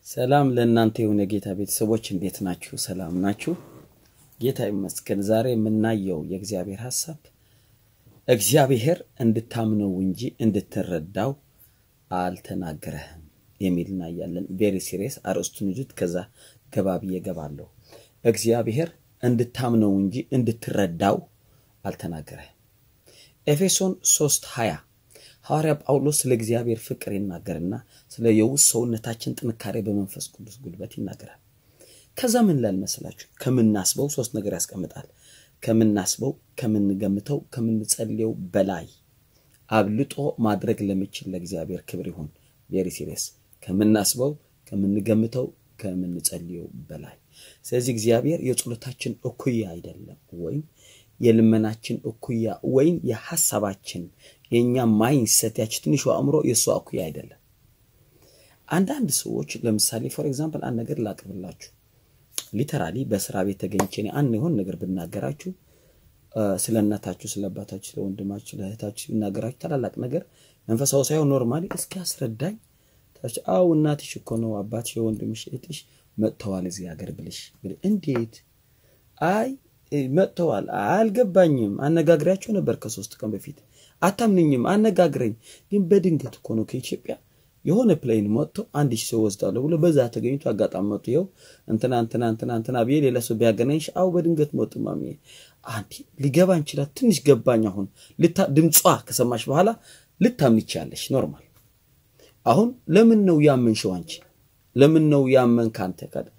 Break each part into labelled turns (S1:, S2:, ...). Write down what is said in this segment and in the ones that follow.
S1: ሰላም ለእናንተ የሆነ ጌታ ቤተሰቦች እንዴት ናችሁ? ሰላም ናችሁ? ጌታ ይመስገን። ዛሬ የምናየው የእግዚአብሔር ሀሳብ እግዚአብሔር እንድታምነው እንጂ እንድትረዳው አልተናገረህም የሚል እናያለን። ቬሪ ሲሪየስ አርዕስቱን ይዙት። ከዛ ገባ ብዬ ገባለሁ። እግዚአብሔር እንድታምነው እንጂ እንድትረዳው አልተናገረህም። ኤፌሶን 3 20 ሐዋርያ ጳውሎስ ስለ እግዚአብሔር ፍቅር ይናገርና ስለ የውስጥ ሰውነታችን ጥንካሬ በመንፈስ ቅዱስ ጉልበት ይናገራል። ከዛ ምን ላል መስላችሁ? ከምናስበው ሶስት ነገር ያስቀምጣል። ከምናስበው፣ ከምንገምተው፣ ከምንጸልየው በላይ አብልጦ ማድረግ ለሚችል ለእግዚአብሔር ክብር ይሁን። ቬሪ ሲሪየስ ከምናስበው፣ ከምንገምተው፣ ከምንጸልየው በላይ ስለዚህ እግዚአብሔር የጸሎታችን እኩያ አይደለም ወይም የልመናችን እኩያ ወይም የሐሳባችን የእኛ ማይንሰት ያች ትንሿ አእምሮ የእሷ እኩያ አይደለም። አንዳንድ ሰዎች ለምሳሌ ፎር ኤግዛምፕል አንድ ነገር ላቅርብላችሁ። ሊተራሊ በስራ ቤት ተገኝቼ እኔ አንድ የሆን ነገር ብናገራችሁ ስለ እናታችሁ፣ ስለ አባታችሁ፣ ስለ ወንድማችሁ፣ ስለ እህታችሁ ብናገራችሁ ታላላቅ ነገር መንፈሳዊ ሳይሆን ኖርማሊ እስኪ አስረዳኝ። አው እናትሽ እኮ ነው አባትሽ፣ የወንድምሽ እህትሽ መጥተዋል እዚህ ሀገር ብልሽ እንዴት አይ መጥተዋል አልገባኝም። አነጋግሪያቸው ነበር ከሶስት ቀን በፊት አታምንኝም። አነጋግረኝ ግን በድንገት እኮ ነው ከኢትዮጵያ የሆነ ፕሌን መጥቶ አንድ ሺህ ሰው ወስዳለሁ ብሎ በዛ ተገኝቶ አጋጣሚ መጡ። ይኸው እንትና እንትና እንትና እንትና ብዬ ሌላ ሰው ቢያገናኝሽ አው በድንገት መጡ ማሚ አንዲ ሊገባ እንችላል። ትንሽ ገባኝ። አሁን ድምጿ ከሰማሽ በኋላ ልታምን ይቻለሽ ኖርማል። አሁን ለምን ነው ያመንሽው አንቺ? ለምን ነው ያመን ካንተ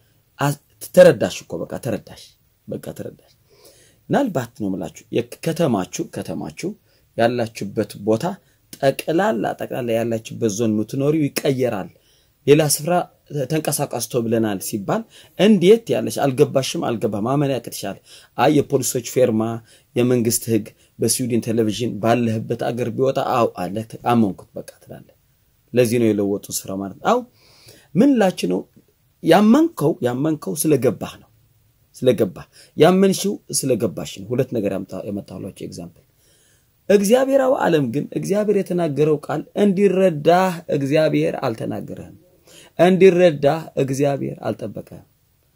S1: ተረዳሽ እኮ በቃ ተረዳሽ፣ በቃ ተረዳሽ። ምናልባት ነው የምላችሁ ከተማችሁ ከተማችሁ ያላችሁበት ቦታ ጠቅላላ ጠቅላላ ያላችሁበት ዞን የምትኖሪው ይቀየራል። ሌላ ስፍራ ተንቀሳቀስቶ ብለናል ሲባል እንዴት ያለሽ አልገባሽም፣ አልገባ ማመን ያቅትሻል። አይ የፖሊሶች ፌርማ የመንግስት ህግ በስዊድን ቴሌቪዥን ባለህበት አገር ቢወጣ አው አለ አመንኩት በቃ ትላለ። ለዚህ ነው የለወጡ ስፍራ ማለት አው ምን ላችሁ ነው ያመንከው ያመንከው ስለገባህ ነው ስለገባህ ያመንሽው ስለገባሽ ነው። ሁለት ነገር ያመጣሁላችሁ ኤግዛምፕል። እግዚአብሔራዊ ዓለም ግን እግዚአብሔር የተናገረው ቃል እንዲረዳህ እግዚአብሔር አልተናገረህም። እንዲረዳህ እግዚአብሔር አልጠበቀህም።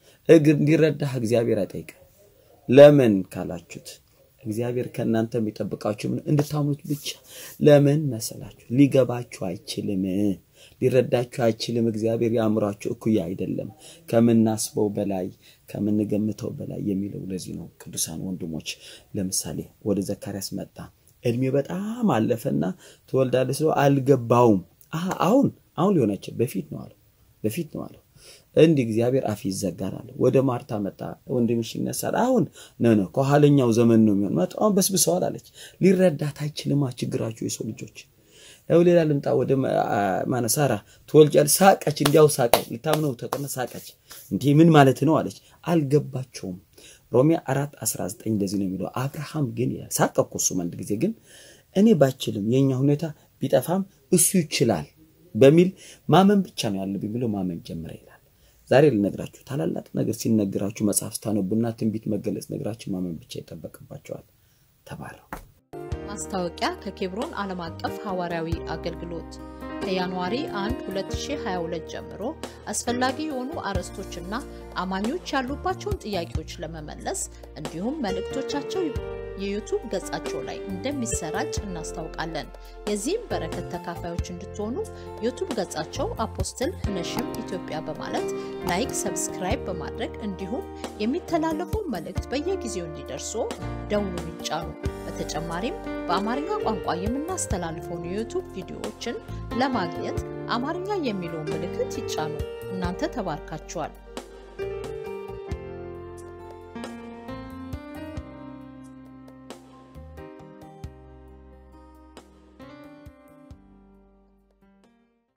S1: እንዲረዳህ እግዚአብሔር አይጠይቅህም። ለምን ካላችሁት እግዚአብሔር ከእናንተ የሚጠብቃችሁ ምን እንድታምኑት ብቻ። ለምን መሰላችሁ? ሊገባችሁ አይችልም ሊረዳችሁ አይችልም። እግዚአብሔር የአእምሯችሁ እኩያ አይደለም፣ ከምናስበው በላይ ከምንገምተው በላይ የሚለው ለዚህ ነው። ቅዱሳን ወንድሞች ለምሳሌ ወደ ዘካርያስ መጣ። እድሜ በጣም አለፈና ትወልዳለህ ስለው አልገባውም። አሁን አሁን ሊሆናቸው በፊት ነው አለው፣ በፊት ነው አለው። እንዲህ እግዚአብሔር አፍ ይዘጋል አለ። ወደ ማርታ መጣ። ወንድምሽ ይነሳል። አሁን ነው ነው ከኋለኛው ዘመን ነው የሚሆን መጣ። አሁን በስብሰዋል አለች። ሊረዳት አይችልማ ችግራችሁ የሰው ልጆች ያው ሌላ ልምጣ ወደ ማነሳራ ትወልጃለሽ። ሳቀች፣ እንዲያው ሳቀች። ልታምነው ተቀነ ሳቀች። እንዲህ ምን ማለት ነው አለች። አልገባቸውም። ሮሜ አራት 19 እንደዚህ ነው የሚለው። አብርሃም ግን ይላል ሳቀ እኮ እሱም አንድ ጊዜ ግን እኔ ባችልም የኛ ሁኔታ ቢጠፋም እሱ ይችላል በሚል ማመን ብቻ ነው ያለብኝ ብሎ ማመን ጀመረ ይላል። ዛሬ ልነግራችሁ ታላላቅ ነገር ሲነግራችሁ መጽሐፍ ስታነቡና ትንቢት መገለጽ ነግራችሁ ማመን ብቻ ይጠበቅባቸዋል። ተባረው
S2: ማስታወቂያ ከኬብሮን ዓለም አቀፍ ሐዋርያዊ አገልግሎት ከጃንዋሪ 1 2022 ጀምሮ አስፈላጊ የሆኑ አርዕስቶችና አማኞች ያሉባቸውን ጥያቄዎች ለመመለስ እንዲሁም መልእክቶቻቸው የዩቱብ ገጻቸው ላይ እንደሚሰራጭ እናስታውቃለን። የዚህም በረከት ተካፋዮች እንድትሆኑ ዩቱብ ገጻቸው አፖስትል ህነሽም ኢትዮጵያ በማለት ላይክ፣ ሰብስክራይብ በማድረግ እንዲሁም የሚተላለፉ መልእክት በየጊዜው እንዲደርሱ ደውሉን ይጫኑ። በተጨማሪም በአማርኛ ቋንቋ የምናስተላልፈውን የዩቱብ ቪዲዮዎችን ለማግኘት አማርኛ የሚለውን ምልክት ይጫኑ። እናንተ ተባርካችኋል።